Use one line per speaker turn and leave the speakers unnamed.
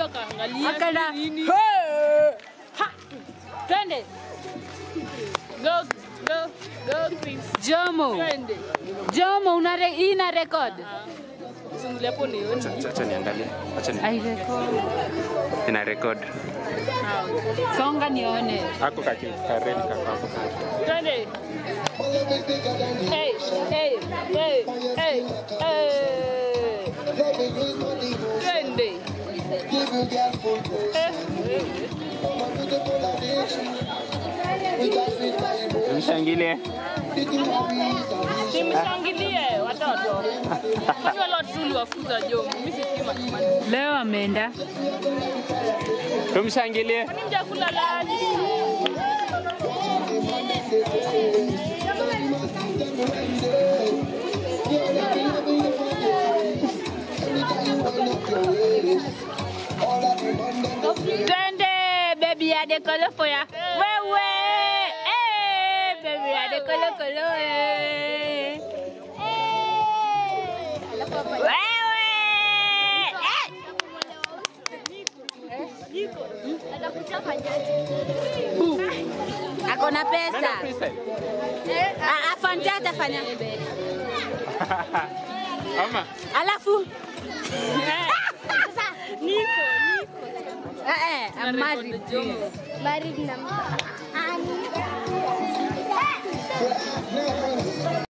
huyo akaangalia
Akaenda.
sijui nini.
"Hey!" Ha! Twende.
Go, go, go Chris.
Jomo.
Twende.
Jomo una re, hii ina record.
Usimulie hapo nione.
Acha- acha niangalie acha ni
Ai record.
ina record
Songa nione.
ako kaki kareli kako hapo
Twende. Hey, hey, hey, hey, hey. Twende. Eh, eh.
mshangilie
Simshangilie watoto. Kwani wale watoto uliwafuza Jomo? Mimi sifikiri matumani.
Leo ameenda.
tumshangilie
Kwani mjakula lunch?
Twende baby ya de kolo foya. Wewe. Eh, baby ya de kolo kolo. eh. Wewe. Eh. Bu. Ako na pesa. Ah, Afante atafanya.
ama
Alafu
Niko,
eh eh, I'm married.
Jomo.
Married na